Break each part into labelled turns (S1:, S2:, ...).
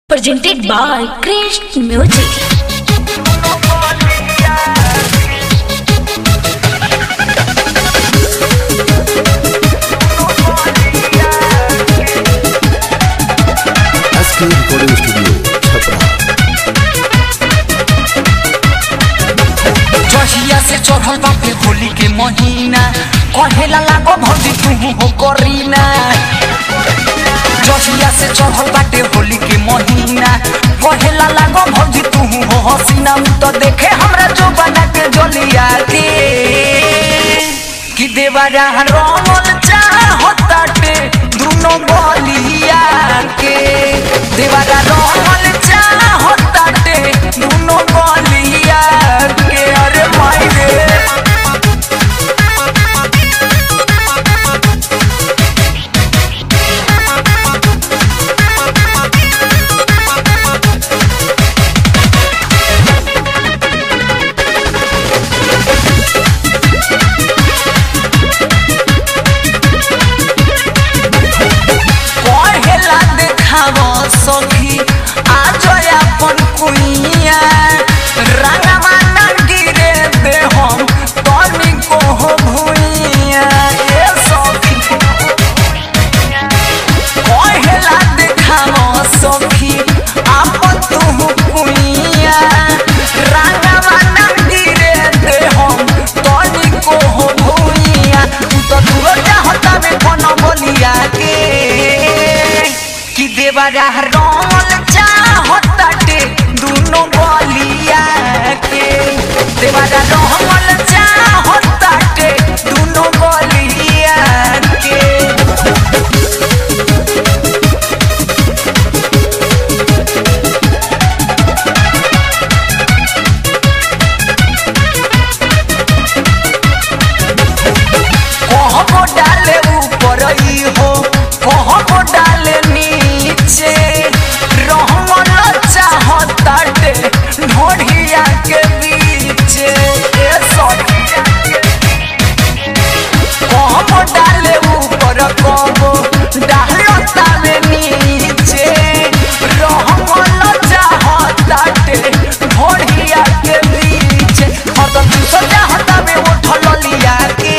S1: Presented by Crest Music.
S2: SK recording studio Chhapra
S3: जहिया से चढ़ल बाटे होली के महीना कहेला लागो भौजी तू हो करीना जहिया से चढ़ल बाटे होली के महीना कहेला लागो भौजी तू हो हसीना उ तो देखे हमरा जो बना के जलिया के कि देवरा रमल चाहताटे दुनो गलिया के देवरा रमल चाहताटे दुनो गलिया के अरे माई रे कहेला देखाव सखी आज अपन कुइया रंगवा ना गिरे दे हम तनी को हो भुइया ए सखी कहेला देखाव सखी अपन तू कुइया रंगवा ना गिरे दे हम तनी को हो भुइया तू तो दूर चाहता में कोनो बोलिया के कि देवरा रमल चाहताटे दुनो गलिया के देवरा रमल चाहताटे दुनो गलिया के कहबो डाले ऊपर ई हो कहबो डाले नीचे रहमल चाहताटे ढोढ़िया के बीचे ए सखी कहबो डाले ऊपर कहबो डालो ताले नीचे रहमल चाहताटे ढोढ़िया के बीचे हरदम तू चाहता में उठल लिया के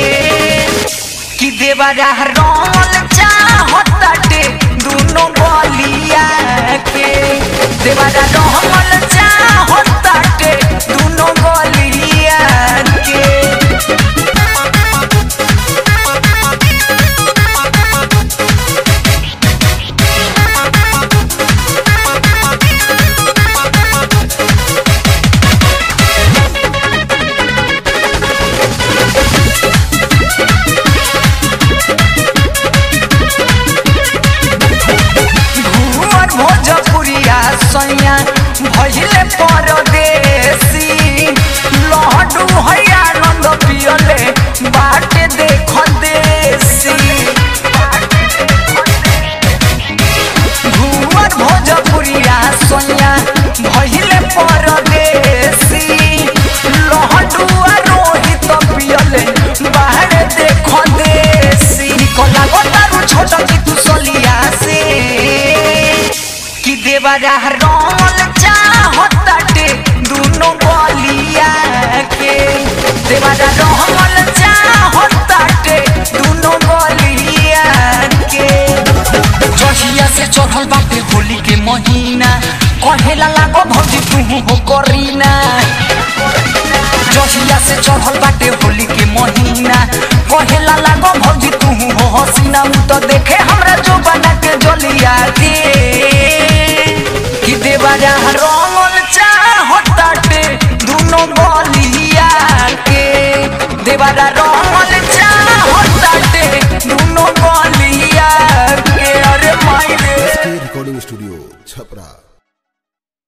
S3: कि देवरा रमल चाहताटे दुनो गलिया के देवरा रमल चाहताटे दुनो गलिया के घूमर भोजपुरिया सैया भइले परदेसी लहडू है आनंद पियले बाटे देख देसी घूमर भोजपुरिया सैया भइले परदेसी लहडू आ रोहित पियले बाहरे देख देसी निकला गोतारू छोटा की तू सलिया से कि देवरा रमल चाहताटे दुनो गलिया के देवरा रमल चाहताटे दुनो गलिया के जहिया से चढ़ल बाटे होली के महीना कहेला लागो भौजी तू हो करीना जहिया से चढ़ल बाटे होली के महीना कहेला लागो भौजी तू हो हसीना उ तो देखे हमरा जो बना के जलिया के कि देवरा रमल चाहताटे दुनो गलिया के देवरा